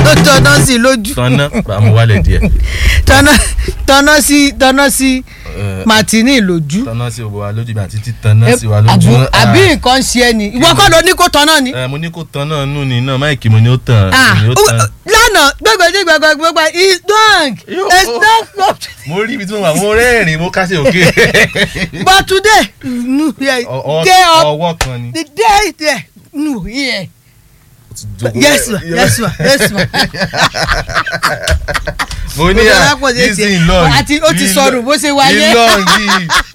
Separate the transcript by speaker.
Speaker 1: ó tọ́nà sí i lójú
Speaker 2: tọ́nà bàmú wálẹ̀ díẹ̀
Speaker 1: tọ́nà tọ́nà sí tọ́nà sí
Speaker 2: Eh,
Speaker 1: Martini lójú.
Speaker 2: tọ́nà sí gbogbo wa lójú mi àti títọ́nà sí wa lójú
Speaker 1: Àbú-
Speaker 2: náà.
Speaker 1: àbí nǹkan ṣe ẹ ni ìwọ kọ́ ló ní kó tọ́nà ni.
Speaker 2: Eh, mo ní kó tán náà nù ní náà máìkì mo ní ó tàn
Speaker 1: Ah,
Speaker 2: mo ní ó tàn.
Speaker 1: lánàá gbẹgbẹdẹ gbẹgbẹgbẹ it's done
Speaker 2: Yo.
Speaker 1: it's done
Speaker 2: mo rí ibi tí mo wà mo rẹ́rìn-ín mo kásẹ̀ òkè.
Speaker 1: but today no yeah,
Speaker 2: Ọ- ọ-
Speaker 1: day up
Speaker 2: ọwọ́ kan ni.
Speaker 1: the day there no yeah. yes ma yes ma yes ma.
Speaker 2: mo ní
Speaker 1: Gbogbo
Speaker 2: à
Speaker 1: alápọ̀ ṣe
Speaker 2: this
Speaker 1: tiẹ̀.
Speaker 2: thing long
Speaker 1: Àti ó ti
Speaker 2: This
Speaker 1: sọnù
Speaker 2: long-
Speaker 1: bó ṣe wáyé.
Speaker 2: this long yìí